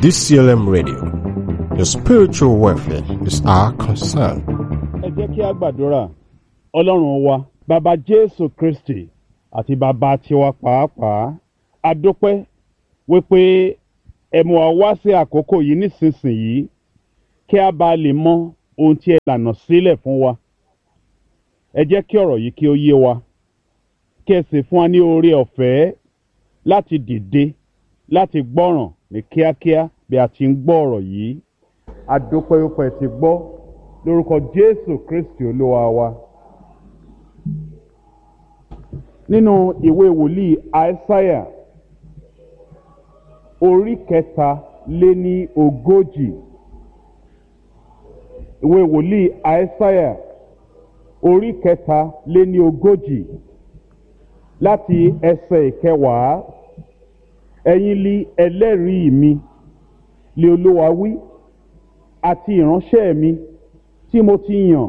DCLM Radio. Your spiritual welfare is our concern. ẹ jẹ́ kí a gbàdúrà ọlọ́run wa bàbá jésù kristi àti bàbá tiwa pàápàá a dúpẹ́ wípé ẹ mú wa wá sí àkókò yìí nísinsìnyí kí a bá lè mọ ohun tí ẹ lànà sílẹ̀ fún wa ẹ jẹ́ kí ọ̀rọ̀ yìí kí ó yé wa kí ẹ sì fún wa ní oore ọ̀fẹ́ láti dìde láti gbọ́ràn ní kíákíá bí a ti ń gbọ́ ọ̀rọ̀ yìí a dúpẹ́ wípé ẹ ti gbọ́ lórúkọ jésù kristi olúwa wa nínú ìwé wòlíì aísáyà orí kẹta lé ní ogójì ìwé wòlíì aísáyà orí kẹta lé ní ogójì láti ẹsẹ̀ ìkẹwàá ẹ̀yin li ẹlẹ́rìí mi lé olúwa wí àti ìránṣẹ́ mi tí mo ti yàn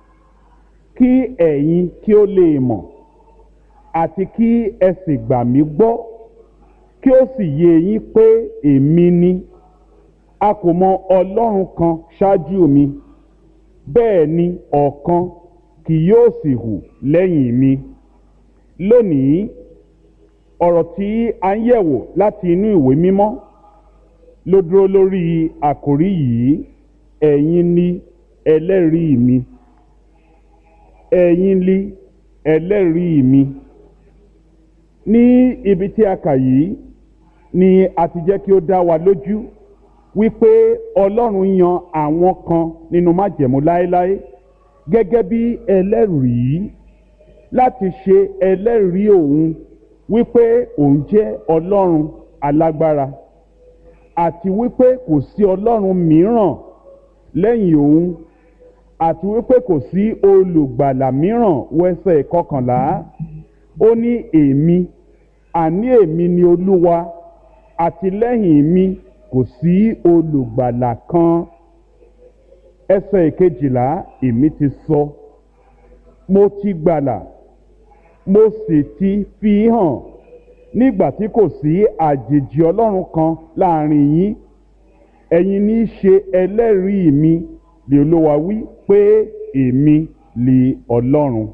kí ẹ̀yin kí ó lè mọ̀ àti kí ẹ sì gbà mí gbọ́ kí ó sì yé yín pé èmi ni a kò mọ ọlọ́run kan ṣáájú mi bẹ́ẹ̀ ni ọ̀kan kì yóò sì hù lẹ́yìn mi lónìí ọ̀rọ̀ tí a ń yẹ̀wò láti inú ìwé mímọ́ ló dúró lórí àkòrí yìí ẹ̀yin ni ẹlẹ́rìí mi ẹ̀yin ni ẹlẹ́rìí mi ní ibi tí a kà yìí ni a ti jẹ́ kí ó dá wa lójú wípé ọlọ́run yan àwọn kan nínú májẹ̀mú láéláé gẹ́gẹ́ bí ẹlẹ́rìí láti ṣe ẹlẹ́rìí òun wípé òun jẹ́ ọlọ́run alágbára àti wípé kò sí ọlọ́run mìíràn lẹ́yìn òun àti wípé kò sí olùgbàlà mìíràn wẹ́sẹ̀ kọkànlá ó ní èmi àní èmi ni olúwa àti lẹ́yìn mi kò sí olùgbàlà kan ẹsẹ̀ ìkejìlá èmi ti sọ mo ti gbàlà mo sì ti fi hàn nígbà tí kò sí àjèjì ọlọ́run kan láàrin yín ẹ̀yin ní í ṣe ẹlẹ́rìí mi lè olówó wí pé èmi lè ọlọ́run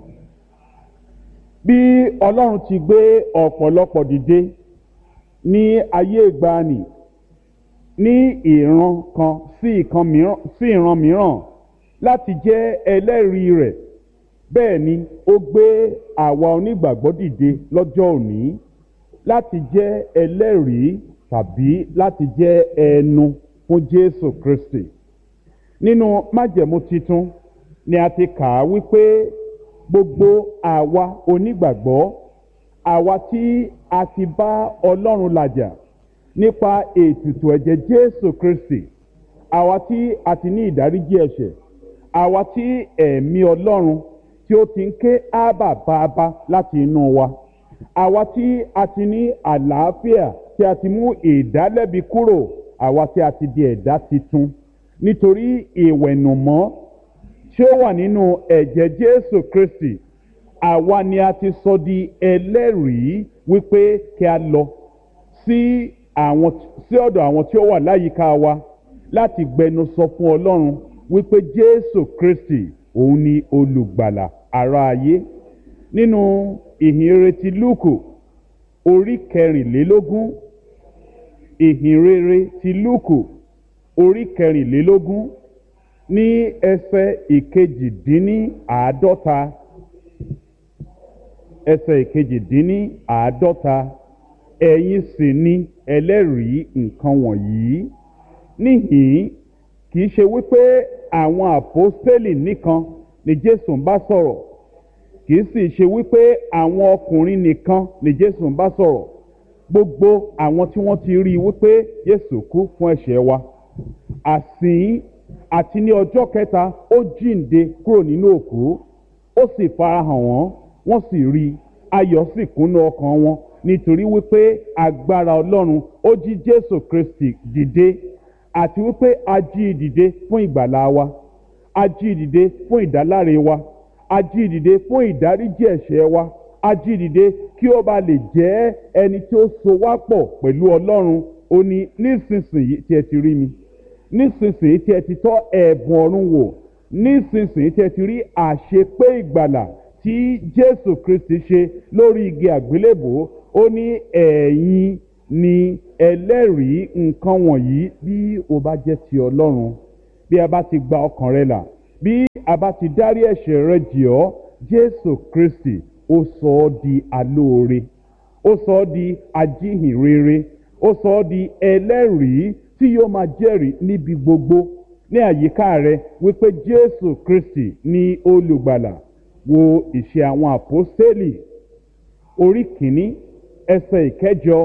bí ọlọ́run ti gbé ọ̀pọ̀lọpọ̀ dìde ní ayé ìgbàanì ní ìran kan sí ìkan mìíràn sí ìran mìíràn láti jẹ́ ẹlẹ́rìí rẹ̀ bẹ́ẹ̀ ni ó gbé àwa onígbàgbọ́ dìde lọ́jọ́ òní láti jẹ́ ẹlẹ́rìí tàbí láti jẹ́ ẹnu fún jésù kristi nínú májẹ̀mú titun ni a ti kà á wípé gbogbo àwa onígbàgbọ́ àwa tí a ti bá ọlọ́run làjà nípa ètùtù ẹ̀jẹ̀ jésù kristi àwa tí a ti ní ìdáríjì ẹ̀ṣẹ̀ àwa tí ẹ̀mí ọlọ́run tí ó ti ń ké ábà bàbá láti inú wa àwa tí a ti ní àlàáfíà tí a ti mú ìdálẹ́bi kúrò àwa tí a ti di ẹ̀dá titun nítorí ìwẹ̀nùmọ́ tí ó wà nínú ẹ̀jẹ̀ jésù kristi àwa ni a ti sọ di ẹlẹ́rìí wípé kí a lọ sí àwọn sí ọ̀dọ̀ àwọn tí ó wà láyìíká wa láti gbẹnu sọ fún ọlọ́run wípé jésù kristi òun ni olùgbàlà ara ayé nínú ìhìnrere ti lúùkù orí kẹrìnlélógún ìhìnrere ti lúùkù orí kẹrìnlélógún ní ẹsẹ ìkejìdínní àádọ́ta ẹsẹ ìkejìdínní àádọ́ta ẹ̀yin sì ni ẹlẹ́rìí nǹkan wọ̀nyí níhìn kì í ṣe wípé àwọn àpọ́stélì nìkan ni jésù ń bá sọ̀rọ̀ kì í sì ṣe wípé àwọn ọkùnrin nìkan ni jésù ń bá sọ̀rọ̀ gbogbo àwọn tí wọ́n ti rí i wípé jésù kú fún ẹ̀ṣẹ̀ wa àsìn àti ní ọjọ́ kẹta ó jíǹde kúrò nínú òkú ó sì farahàn wọ́n wọ́n sì rí i ayọ̀ sì kúnnú ọkàn wọn nítorí wípé agbára ọlọ́run ó jí jésù kristi dìde àti wípé a jí i dìde fún ìgbàlá wa a jí i dìde fún ìdáláre wa a jí i dìde fún ìdáríjì ẹ̀ṣẹ̀ wa a jí i dìde kí ó ba lè jẹ́ ẹni tí ó so wá pọ̀ pẹ̀lú ọlọ́run ó ní nísinsìnyí tí ẹ ti rí mi nísinsìnyí tí ẹ ti tọ́ ẹ̀bùn ọ̀run wò nísinsìnyí tí ẹ ti rí àṣepé ìgbàlà tí jésù kristi ṣe lórí igi àgbélébò ó ní ẹ̀yin ni ẹlẹ́rìí nǹkan wọ̀nyí bí o bá jẹ́ ti ọlọ́run bí a bá ti gba ọkàn rẹ là bí a bá ti dárí ẹ̀ṣẹ̀ rẹ jì ọ́ jésù kristi ó sọ ọ́ di alóore ó sọ ọ́ di ajíhìnrere ó sọ ọ́ di ẹlẹ́rìí tí yóò máa jẹ́rìí níbi gbogbo ní àyíká rẹ wípé jésù kristi ní olùgbàlà wo ìṣe àwọn àpọ́stélì orí kìíní ẹsẹ̀ ìkẹjọ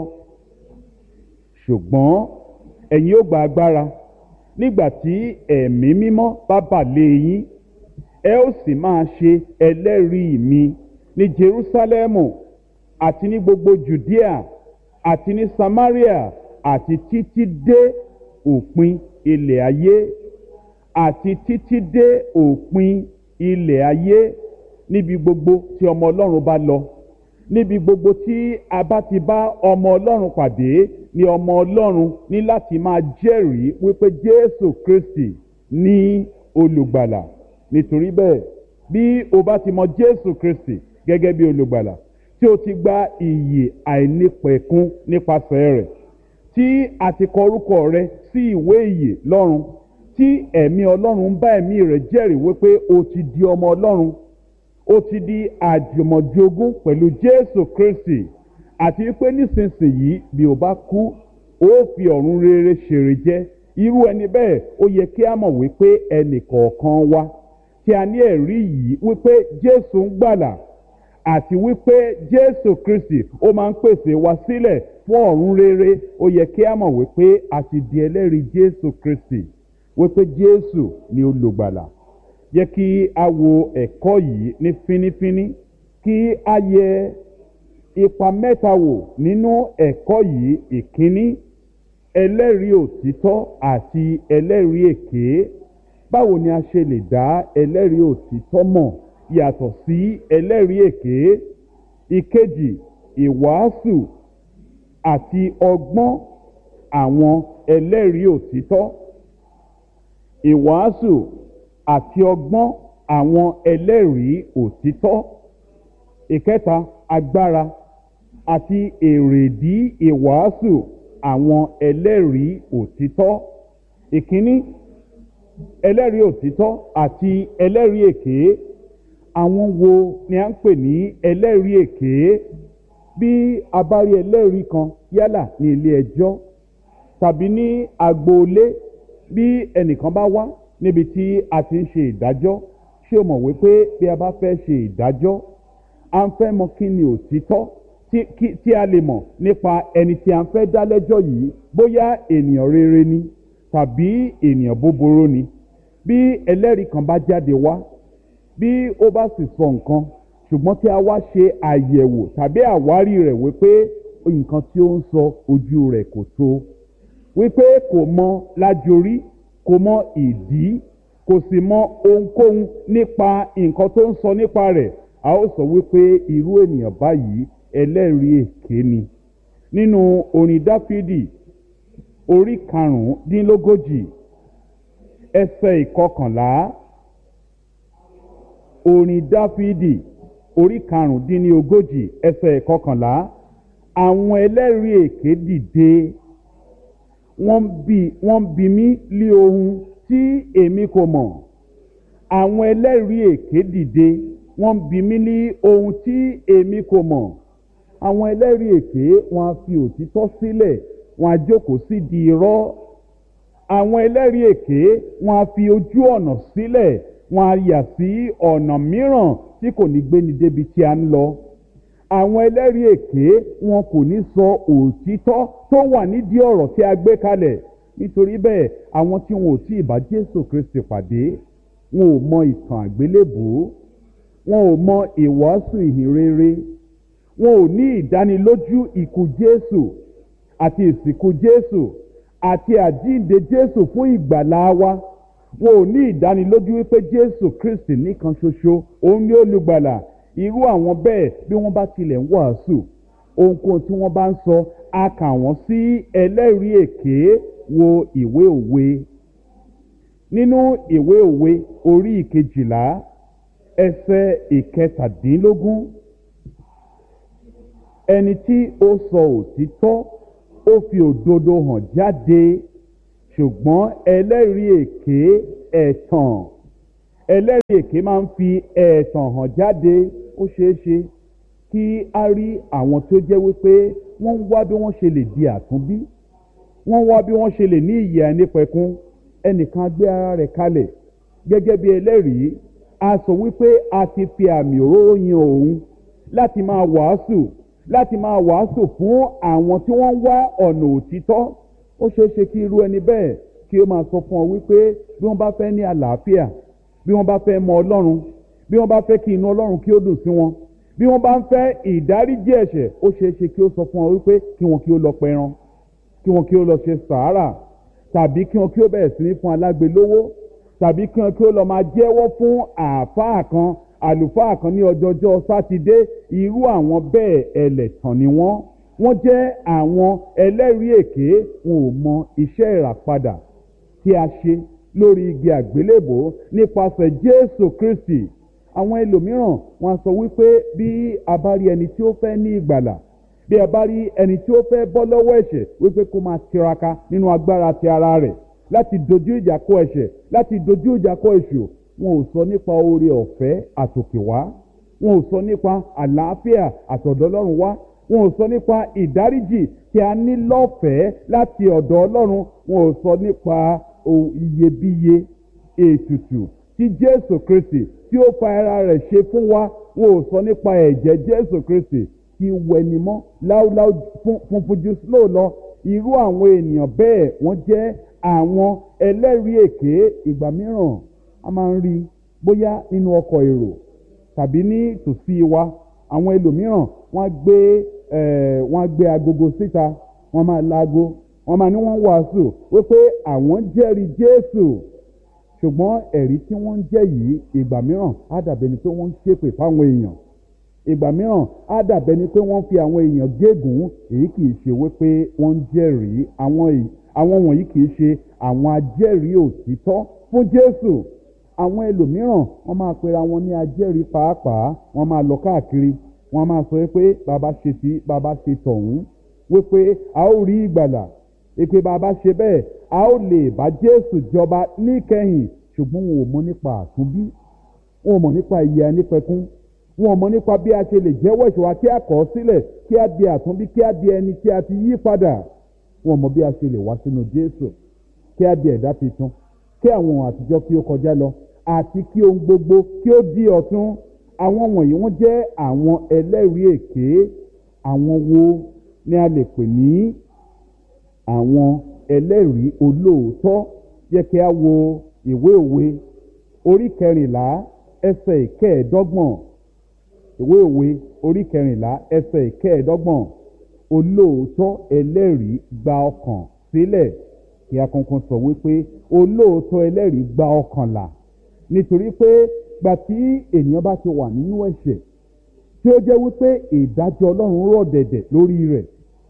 ṣùgbọ́n ẹ̀yin ó gba agbára nígbà tí ẹ̀mí mímọ́ bá bà lé yín ẹ ó sì máa ṣe ẹlẹ́rìí mi ní jerúsálẹ́mù àti ní gbogbo judea àti ní samaria àti títí dé òpin ilẹ̀ ayé àti títí dé òpin ilẹ̀ ayé níbi gbogbo tí ọmọ ọlọ́run bá lọ níbi gbogbo tí a bá ti bá ọmọ ọlọ́run pàdé ni ọmọ ọlọ́run ní láti máa jẹ́rìí wípé jésù kristi ní olùgbàlà nítorí bẹ́ẹ̀ bí o bá ti mọ jésù kristi gẹ́gẹ́ bí olùgbàlà tí o ti gba ìyè àìnípẹ̀kun nípasẹ̀ rẹ̀ tí a ti kọ orúkọ rẹ sí ìwé ìyè lọ́run tí ẹ̀mí ọlọ́run bá ẹ̀mí rẹ̀ jẹ́rìí wípé o ti di ọmọ ọlọ́run ó ti di àjùmọ̀jogún pẹ̀lú jésù kristi àti wípé nísinsìnyí bí o bá kú ó fi ọ̀run rere ṣèrè jẹ́ irú ẹni bẹ́ẹ̀ ó yẹ kí a mọ̀ wípé ẹnì kọ̀ọ̀kan wa tí a ní ẹ̀rí yìí wípé jésù ń gbàlà àti wípé jésù kristi ó máa ń pèsè wa sílẹ̀ fún ọ̀run rere ó yẹ kí a mọ̀ wípé a ti di ẹlẹ́rìí jésù kristi wípé jésù ni olùgbàlà yẹ kí a wo ẹ̀kọ́ yìí ní fínífíní kí a yẹ ipa mẹ́ta wò nínú ẹ̀kọ́ yìí ìkíní ẹlẹ́rìí òtítọ́ àti ẹlẹ́rìí èké báwo ni a ṣe lè dá ẹlẹ́rìí òtítọ́ mọ̀ yàtọ̀ sí ẹlẹ́rìí èké ìkejì ìwàásù àti ọgbọ́n àwọn ẹlẹ́rìí òtítọ́ ìwàásù àti ọgbọ́n àwọn ẹlẹ́rìí òtítọ́ ìkẹta agbára àti èrèdí ìwàásù àwọn ẹlẹ́rìí òtítọ́ ìkíní ẹlẹ́rìí òtítọ́ àti ẹlẹ́rìí èké àwọn wo ni a ń pè ní ẹlẹ́rìí èké bí a bá rí ẹlẹ́rìí kan yálà ní ilé ẹjọ́ tàbí ní agboolé bí ẹnìkan bá wá níbi tí a ti ń ṣe ìdájọ́ ṣé o mọ̀ wípé bí a bá fẹ́ ṣe ìdájọ́ a ń fẹ́ mọ kí ni òtítọ́ tí a lè mọ̀ nípa ẹni tí a ń fẹ́ dá lẹ́jọ́ yìí bóyá ènìyàn rere ni tàbí ènìyàn búburú ni bí ẹlẹ́rìí kan bá jáde wá bí ó bá sì sọ nǹkan ṣùgbọ́n tí a wá ṣe àyẹ̀wò tàbí àwárí rẹ̀ wípé nǹkan tí ó ń sọ ojú rẹ̀ kò tó wípé kò mọ lájorí kò mọ ìdí kò sì mọ ohunkóhun nípa nǹkan tó ń sọ nípa rẹ̀ a ó sọ wípé irú ènìyàn báyìí ẹlẹ́rìí èké ni nínú orin dáfídì orí karùndínlógójì ẹsẹ̀ ìkọkànlá orin dáfídì orí karùndínlógójì ẹsẹ̀ ìkọkànlá àwọn ẹlẹ́rìí èké dìde wọ́n bi wọ́n bi mí lé ohun tí èmi kò mọ̀ àwọn ẹlẹ́rìí èké dìde wọ́n bi mí ní ohun tí èmi kò mọ̀ àwọn ẹlẹ́rìí èké wọn á fi òtítọ́ sílẹ̀ wọn á jókòó sí di irọ́ àwọn ẹlẹ́rìí èké wọn á fi ojú ọ̀nà sílẹ̀ wọn á yà sí ọ̀nà mìíràn tí kò ní gbéni débi tí a ń lọ àwọn ẹlẹ́rìí èké wọn kò ní sọ òtítọ́ tó wà nídìí ọ̀rọ̀ tí a gbé kalẹ̀ nítorí bẹ́ẹ̀ àwọn tí wọn ò tí ì bá jésù kristi pàdé wọn ò mọ ìtàn àgbélébùú wọn ò mọ ìwàásù ìhìnrere wọn ò ní ìdánilójú ikú jésù àti ìsìnkú jésù àti àjíǹde jésù fún ìgbàlá wa wọn ò ní ìdánilójú wípé jésù kristi nìkan ṣoṣo òun ni olùgbàlà irú àwọn bẹ́ẹ̀ bí wọ́n bá tilẹ̀ ń wàásù ohunkóhun tí wọ́n bá ń sọ a kà wọ́n sí ẹlẹ́rìí èké wo ìwé òwe nínú ìwé òwe orí ìkejìlá ẹsẹ̀ ìkẹtàdínlógún ẹni tí ó sọ òtítọ́ ó fi òdodo hàn jáde ṣùgbọ́n ẹlẹ́rìí èké ẹ̀tàn ẹlẹ́rìí èké máa ń fi ẹ̀tàn hàn jáde ó ṣeé ṣe kí a rí àwọn tó jẹ́ wípé wọ́n ń wá bí wọ́n ṣe lè di àtúnbí wọ́n wá bí wọ́n ṣe lè ní ìyè ànípẹ̀kun ẹnìkan gbé ara rẹ̀ kalẹ̀ gẹ́gẹ́ bí ẹlẹ́rìí a sọ wípé a ti fi àmì òróró yan òun láti máa wàásù láti máa wàásù fún àwọn tí wọ́n ń wá ọ̀nà òtítọ́ ó ṣeé ṣe kí irú ẹni bẹ́ẹ̀ kí ó máa sọ fún ọ wípé bí wọ́n bá fẹ́ ní àlàáfíà bí wọ́n bá fẹ́ mọ ọlọ́run bí wọ́n bá fẹ́ kí inú ọlọ́run kí ó dùn sí wọn bí wọ́n bá ń fẹ́ ìdáríjì ẹ̀ṣẹ̀ ó ṣeé ṣe kí ó sọ fún ọ wípé kí wọn kí ó lọ pẹran kí wọn kí ó lọ ṣe sàárà tàbí kí wọn kí ó bẹ̀rẹ̀ sí ní fún alágbe lówó tàbí kí wọn kí ó lọ máa jẹ́wọ́ fún àáfàá kan àlùfáà kan ní ọjọ́jọ́ sátidé irú àwọn bẹ́ẹ̀ ẹlẹ́tàn ni wọ́n wọ́n jẹ́ àwọn ẹlẹ́rìí èké wọn ò mọ iṣẹ́ ìràpadà tí a ṣe lórí igi àgbélébò nípasẹ̀ jésù kristi àwọn ẹlòmíràn wọn sọ wípé bí a bá rí ẹni tí ó fẹ́ ní ìgbàlà bí a bá rí ẹni tí ó fẹ́ bọ́ lọ́wọ́ ẹ̀ṣẹ̀ wípé kó máa tiraka nínú agbára ti ara rẹ̀ láti dojú ìjà kọ ẹ̀ṣẹ̀ láti dojú ìjà kọ èṣù wọn ò sọ nípa oore ọ̀fẹ́ àtòkèwá wọn ò sọ nípa àlàáfíà àtọ̀dọ̀ ọlọ́run wá wọn ò sọ nípa ìdáríjì tí a ní lọ́fẹ̀ẹ́ láti ọ̀dọ̀ ọlọ́run wọn ò sọ nípa iyebíye ètùtù tí jésù kristi tí ó fa ara rẹ̀ ṣe fún wa wọn ò sọ nípa ẹ̀jẹ̀ jésù kristi tí wẹnimọ́ láúláú funfun ju snow lọ irú àwọn ènìyàn bẹ́ẹ̀ wọ́n jẹ́ àwọn ẹlẹ́rìí èké ìgbà mìíràn a máa ń rí bóyá nínú ọkọ̀ èrò tàbí ní tòsí wa àwọn ẹlòmíràn wọ́n gbé wọ́n gbé agogo síta wọ́n máa laago wọ́n máa ní wọ́n wàásù wípé àwọn jẹ́rìí jésù ṣùgbọ́n ẹ̀rí tí wọ́n ń jẹ́ yìí ìgbà mìíràn á dàbẹ̀ ni pé wọ́n ń ṣépè fáwọn èèyàn ìgbà mìíràn á dàbẹ̀ ni pé wọ́n fi àwọn èèyàn gégùn èyí kì í ṣe wípé wọ́n ń jẹ́rìí àwọn wọ̀nyí kì í ṣe àwọn ajẹ́rìí òtítọ́ fún jésù àwọn ẹlòmíràn wọ́n máa pera wọn ní ajẹ́rìí pàápàá wọ́n máa lọ káàkiri wọ́n máa sọ pé bàbá ṣe sí bàbá ṣe tọ̀hún wípé a ó rí ìgbàlà ìpè bàbá ṣe bẹ́ẹ̀ a ó lè bá jésù jọba níkẹyìn ṣùgbọ́n wọn ò mọ nípa àtúnbí wọn ò mọ nípa ìyè anípẹ̀kún wọn ò mọ nípa bí a ṣe lè jẹ́wọ́ ìṣòwò kí a kọ̀ ọ́ sílẹ̀ kí a di àtúnbí kí a di ẹni tí a ti yí padà wọn ò mọ bí a ṣe lè wá sínú jésù kí a di ẹ̀dá tuntun kí àwọn ohun àtijọ́ kí ó kọjá lọ àti kí ohun gbogbo kí ó di ọ̀tun àwọn wọ̀nyí wọ́n jẹ́ àwọn ẹlẹ́rìí èké àwọn wo ni a lè pè ní àwọn ẹlẹ́rìí olóòótọ́ yẹ kí a wo ìwé òwe orí kẹrìnlá ẹsẹ̀ ìkẹẹ̀ẹ́dọ́gbọ̀n ìwé òwe orí kẹrìnlá ẹsẹ̀ ìkẹẹ̀ẹ́dọ́gbọ̀n olóòótọ́ ẹlẹ́rìí gba ọkàn sílẹ̀ kí a kankan sọ wípé olóòótọ́ ẹlẹ́rìí gba ọkàn là nítorí pé gbà tí ènìyàn bá ti wà nínú ẹ̀ṣẹ̀ tí ó jẹ́ wípé ìdájọ́ ọlọ́run rọ̀ dẹ̀dẹ̀ lórí rẹ̀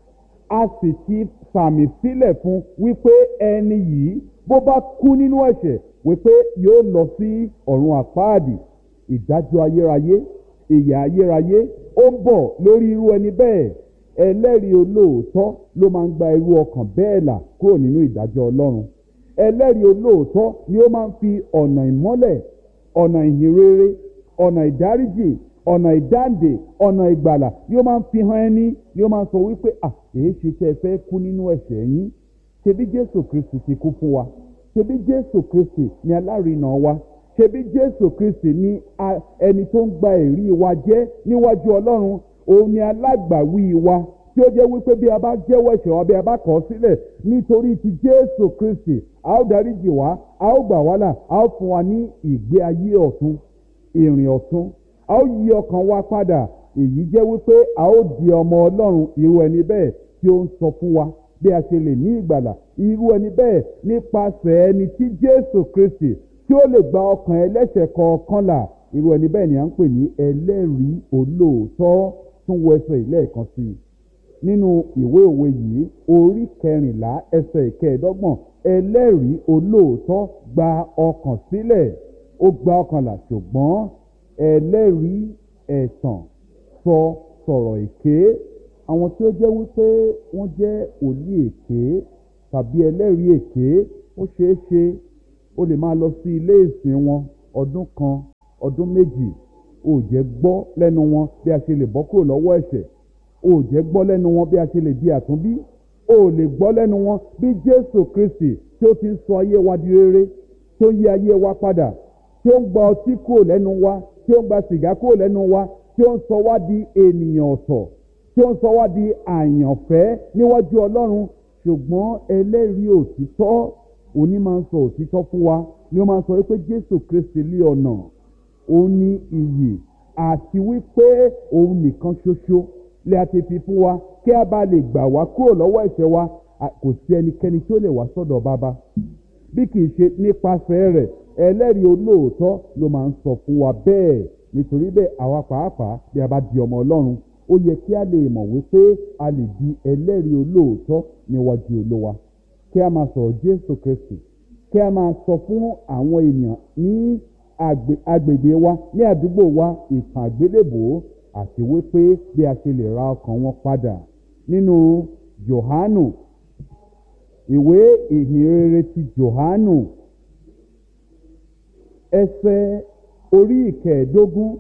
a sì ti sàmì sílẹ̀ fún wípé ẹni yìí bó bá kú nínú ẹ̀ṣẹ̀ wípé yóò lọ sí ọ̀run àpáàdì ìdájọ́ ayérayé ìyà ayérayé ó ń bọ̀ lórí irú ẹni bẹ́ẹ̀ ẹlẹ́rìí olóòótọ́ ló máa ń gba irú ọkàn bẹ́ẹ̀ là kúrò nínú ìdájọ́ ọlọ́run ẹlẹ́rìí olóòótọ́ ni ó máa ń fi ọ̀nà ìmọ́lẹ̀ ọ̀nà ìhìnrere ọ̀nà ìdáríjì ọ̀nà ìdáǹdè ọ̀nà ìgbàlà ni ó máa ń fi hàn ẹni ni ó máa ń sọ wípé à èyí ṣe tẹ́ ẹ fẹ́ kú nínú ẹ̀ṣẹ̀ yín ṣebí jésù kristi ti kú fún wa ṣebí jésù kristi ni alárinà wa ṣebí jésù kristi ni ẹni tó ń gba èrí wa jẹ́ níwájú ọlọ́run òun ni alágbàwí wa tí ó jẹ́ wípé bí a bá jẹ́wọ́ ẹ̀ṣẹ̀ wa bí a bá kọ̀ ọ́ sílẹ̀ nítorí ti jésù kristi a ó dáríjì wá a ó gbà wá là a ó fún wa ní ìgbé ayé ọ̀tun ìrìn ọ̀tun a ó yí ọkàn wa padà èyí jẹ́ wípé a ó di ọmọ ọlọ́run irú ẹni bẹ́ẹ̀ tí ó ń sọ fún wa bí a ṣe lè ní ìgbàlà irú ẹni bẹ́ẹ̀ nípasẹ̀ ẹni tí jésù kristi tí ó lè gba ọkàn ẹlẹ́ṣẹ̀ kọ̀ọ̀kan là irú ẹni bẹ́ẹ̀ ni à ń pè ní ẹlẹ́rìí olóòótọ́ tún wọ ẹsẹ̀ ilé ẹ̀kan sí i nínú ìwé òwe yìí orí kẹrìnlá ẹsẹ̀ ìkẹẹ̀ẹ́dọ́gbọ̀n ẹlẹ́rìí olóòótọ́ gba ọkàn sílẹ̀ ó gba ọkàn là ṣùgbọ́n ẹlẹ́rìí ẹ̀tàn sọ sọ̀rọ̀ èké àwọn tí ó jẹ́ wípé wọ́n jẹ́ òlí èké tàbí ẹlẹ́rìí èké ó ṣeé ṣe ó lè máa lọ sí ilé ìsìn wọn ọdún kan ọdún méjì ó jẹ́ gbọ́ lẹ́nu wọn bí a ṣe lè bọ́ kúrò lọ́wọ́ ẹ̀ṣẹ̀ ó jẹ́ gbọ́ lẹ́nu wọn bí a ṣe lè di àtúnbí ó lè gbọ́ lẹ́nu wọn bí jésù kristi tí ó ti ń sọ ayé wa di rere tí ó ń yí ayé wa padà tí ó ń gba ọtí kúrò lẹ́nu wa tí ó ń gba sìgá kúrò lẹ́nu wa tí ó ń sọ wá di ènìyàn ọ̀tọ̀ tí ó ń sọ wá di àyànfẹ́ níwájú ọlọ́run ṣùgbọ́n ẹlẹ́rìí òtítọ́ òní máa ń sọ òtítọ́ fún wa ni ó máa ń sọ wípé jésù kristi lé ọ̀nà òun ní iyì àti wípé òun nìkan ṣoṣo lè a ti fi fún wa kí a bá lè gbà wá kúrò lọ́wọ́ ẹ̀ṣẹ̀ wa kò sí ẹnikẹ́ni tí ó lè wá sọ́dọ̀ bàbá bí kì í ṣe nípasẹ̀ rẹ̀ ẹlẹ́rìí olóòótọ́ ló máa ń sọ fún wa bẹ́ẹ̀ nítorí bẹ́ẹ̀ àwa pàápàá bí a bá di ọmọ ọlọ́run ó yẹ kí a lè mọ̀ wípé a lè di ẹlẹ́rìí olóòótọ́ níwájú olówa kí a máa sọ̀rọ̀ jésù kristi kí a máa sọ fún àwọn èèyàn ní agbègbè wa ní àdúgbò wa ìtàn àgbélébò àti wípé bí a ṣe lè ra ọkàn wọn padà nínú johanu ìwé ìhìnrere ti johanu ẹsẹ̀ orí ìkẹẹ̀ẹ́dógún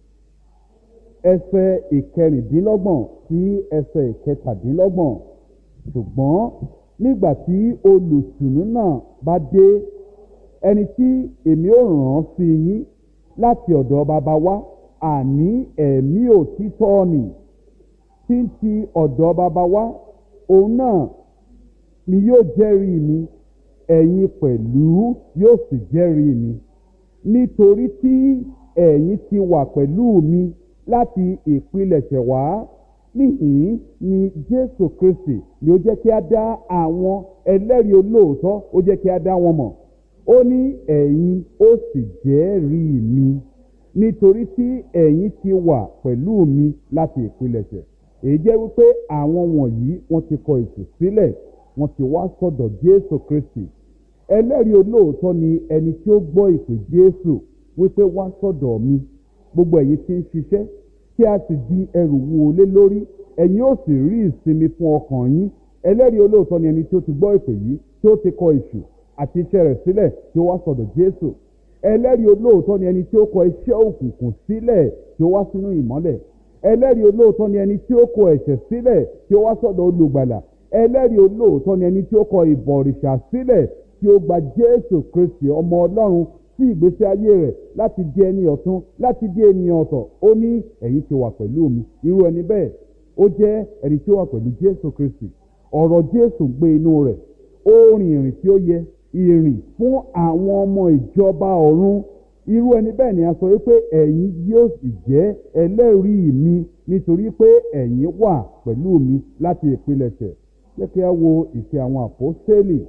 ẹsẹ̀ ìkẹrìndínlọ́gbọ̀n sí ẹsẹ̀ ìkẹtàdínlọ́gbọ̀n ṣùgbọ́n nígbà tí olùtùnú náà bá dé ẹni tí èmi ò ràn án sí yín láti ọ̀dọ̀ bàbá wa àní ẹ̀mí òtítọ́ nì tí ń ti ọ̀dọ̀ bàbá wa òun náà ni yóò jẹ́rìí mi ẹ̀yin pẹ̀lú yóò sì jẹ́rìí mi nítorí tí ẹ̀yin ti wà pẹ̀lú mi láti ìpilẹ̀ṣẹ̀ wá níhìn ni jésù kristi ni ó jẹ́ kí a dá àwọn ẹlẹ́rìí olóòótọ́ ó jẹ́ kí a dá wọn mọ̀ ó ní ẹ̀yin ó sì jẹ́rìí mi nítorí tí ẹ̀yin ti wà pẹ̀lú mi láti ìpilẹ̀ṣẹ̀ èyí jẹ́ wípé àwọn wọ̀nyí wọ́n ti kọ ètò sílẹ̀ wọ́n ti wá sọ̀dọ̀ jésù kristi ẹlẹ́rìí olóòótọ́ ni ẹni tí ó gbọ́ ìpè jésù wípé wá sọ̀dọ̀ mi gbogbo ẹ̀yin tí ń ṣiṣẹ́ tí a sì di ẹrù wo lé lórí ẹ̀yin ó sì rí ìsinmi fún ọkàn yín ẹlẹ́rìí olóòótọ́ ni ẹni tí ó ti gbọ́ ìpè yìí tí ó ti kọ èṣù àti iṣẹ́ rẹ̀ sílẹ̀ tí ó wá sọ̀dọ̀ jésù ẹlẹ́rìí olóòótọ́ ni ẹni tí ó kọ iṣẹ́ òkùnkùn sílẹ̀ tí ó wá sínú ìmọ́lẹ̀ ẹlẹ́rìí olóòótọ́ ni ẹni tí ó kọ ẹ̀ṣẹ̀ sílẹ̀ tí ó wá sọ̀dọ̀ olùgbàlà ẹlẹ́rìí olóòótọ́ ni ẹni tí ó kọ ìbọ̀rìṣà sílẹ̀ tí ó gba jésù kristi ọmọ ọlọ́run sí ìgbésí ayé rẹ̀ láti di ẹni ọ̀tún láti di ènìyàn ọ̀tọ̀ ó ní ẹ̀yin ti wà pẹ̀lú mi irú ẹni bẹ́ẹ̀ ó jẹ́ ẹni tí ó wà pẹ̀lú jésù kristi ọ̀rọ̀ jésù gbé inú rẹ̀ ó rìn ìrìn tí ó yẹ ìrìn fún àwọn ọmọ ìjọba ọ̀run irú ẹni bẹ́ẹ̀ ni a sọ wípé ẹ̀yin yóò sì jẹ́ ẹlẹ́rìí mi nítorí pé ẹ̀yin wà pẹ̀lú mi láti ìpilẹ̀ṣẹ̀ jẹ́ kí a wo ìṣe àwọn àpọ́sẹ́lì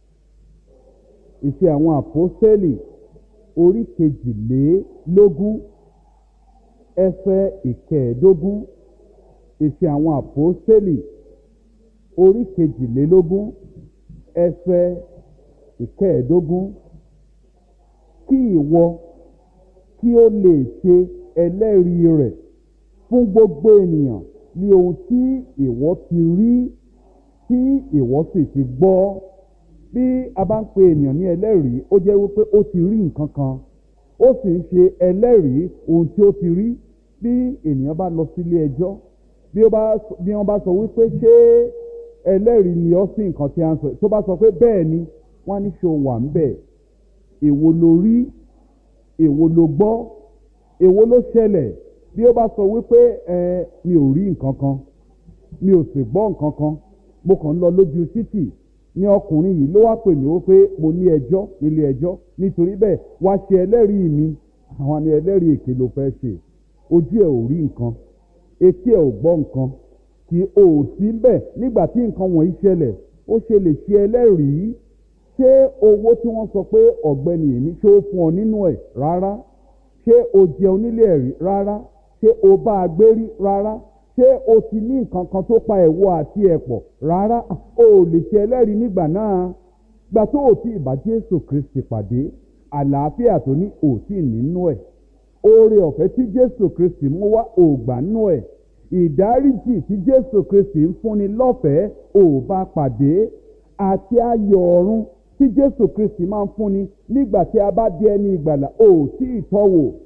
ìṣe àwọn àpọ́sẹ́lì orí kejìlélógún ẹsẹ̀ ìkẹẹ̀ẹ́dógún ìṣe àwọn àpọ́sẹ́lì orí kejìlélógún ẹsẹ̀ ìkẹẹ̀ẹ́dógún kí ìwọ kí ó lè ṣe ẹlẹ́rìí rẹ̀ fún gbogbo ènìyàn ní ohun tí ìwọ ti rí tí ìwọ sì ti gbọ́ bí a bá ń pe ènìyàn ní ẹlẹ́rìí ó jẹ́ wípé ó ti rí nǹkan kan ó sì ń ṣe ẹlẹ́rìí ohun tí ó ti rí bí ènìyàn bá lọ sílé ẹjọ́ bí wọ́n bá sọ wípé ṣé ẹlẹ́rìí ni ọ́ sí nǹkan tí a ń sọ tó bá sọ pé bẹ́ẹ̀ ni wọ́n á ní ṣe wà ń bẹ̀ èwo ló rí èwo ló gbọ́ èwo ló ṣẹlẹ̀ bí ó bá sọ wípé ẹ mi ò rí nǹkan kan mi ò sì gbọ́ nǹkan kan mo kàn ń lọ lójú títì ní ọkùnrin yìí ló wá pè mí wípé mo ní ẹjọ́ nílé ẹjọ́ nítorí bẹ́ẹ̀ wá ṣe ẹlẹ́rìí mi àwọn ni ẹlẹ́rìí èké ló fẹ́ ṣe ojú ẹ̀ ò rí nǹkan etí ẹ̀ ò gbọ́ nǹkan kí o ò sí bẹ́ẹ̀ nígbà tí nǹkan wọ̀nyí ṣẹlẹ̀ ó ṣe lè ṣe ẹlẹ́rìí ṣé owó tí wọ́n sọ pé ọ̀gbẹ́ni yìí ní ṣé ó fún ọ nínú ẹ̀ rárá ṣé o jẹun nílé ẹ̀rí rárá ṣé o bá a gbé rí rárá ṣé o ti ní nǹkan kan tó pa ẹ̀wọ̀ àti ẹ̀pọ̀ rárá o ò lè ṣe ẹlẹ́rìí nígbà náà gbà tó o ti ìbá jésù kristi pàdé àlàáfíà tó ní òtí nínú ẹ̀ oore ọ̀fẹ́ tí jésù kristi mú wá ògbà nínú ẹ̀ ìdáríjì tí jésù kristi ń fúnni lọ́fẹ̀ẹ́ ò bá pàdé àti ayọ̀ ọ̀run tí jésù kristi máa ń fúnni nígbà tí a bá di ẹni ìgbàlà ò tí ì tọ́wò